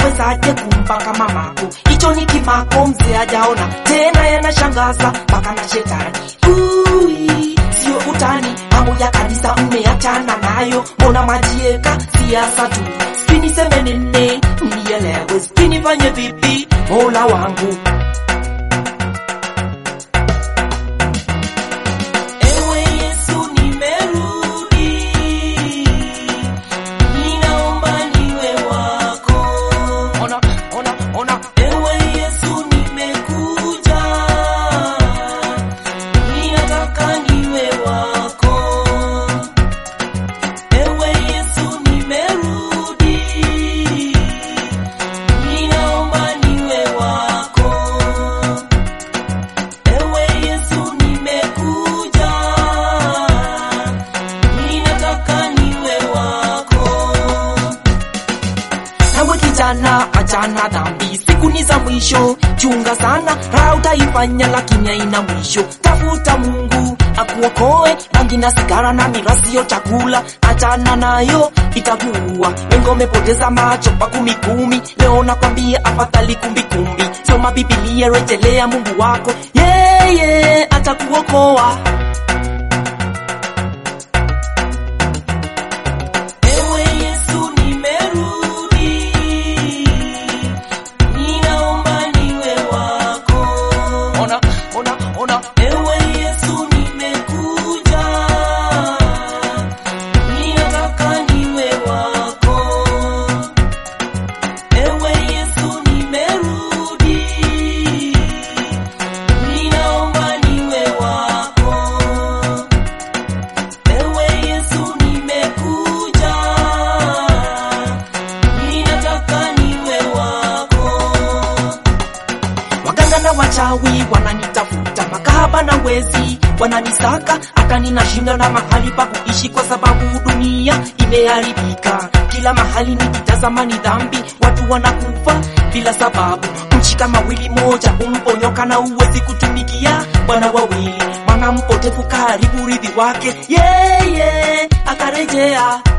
unawezaje kumpaka mamako? Hicho ni kimako, mzee hajaona tena, yanashangaza mpaka na shetani. Ui, sio utani, mambo ya kanisa mmeachana nayo, mbona majieka siasa tu? Sijui niseme nini, mnielewe, sijui nifanye vipi, mola wangu Ewe Yesu nimerudi, ninaomba niwe wako. Ona, ona, ona. Ewe Yesu nimekuja, ninataka niwe wako. Ewe Yesu nimerudi, ninaomba niwe wako. Ewe Yesu nimekuja, ninataka niwe wako. Nawe kijana, achana dhambi, siku ni za mwisho. Chunga sana, raha utaifanya, lakini haina mwisho. Tafuta Mungu akuokoe, bangi na sigara na mirasi yo chakula, achana nayo itakuua. Wengi wamepoteza macho pa kumi kumi, leo nakwambia afadhali kumbi kumbi. Soma Biblia, rejelea Mungu wako, yeye atakuokoa. Ewe Yesu nimerudi, ninaomba niwe wako. Ona, ona, ona. Ewe Yesu nimekuja, ninataka niwe wako. Ewe Yesu nimerudi, ninaomba niwe wako. Ewe Yesu nimekuja, ninataka niwe wako. Waganga na wachawi wananitafuta, makahaba na wezi wananisaka, hata ninashinda na mahali pa kuishi, kwa sababu dunia imeharibika. Kila mahali nikitazama ni dhambi, watu wanakufa bila sababu. Nchi kama wili moja umponyoka na uwezi kutumikia bwana wawili, mwana mpotevu karibu urithi wake, yeye akarejea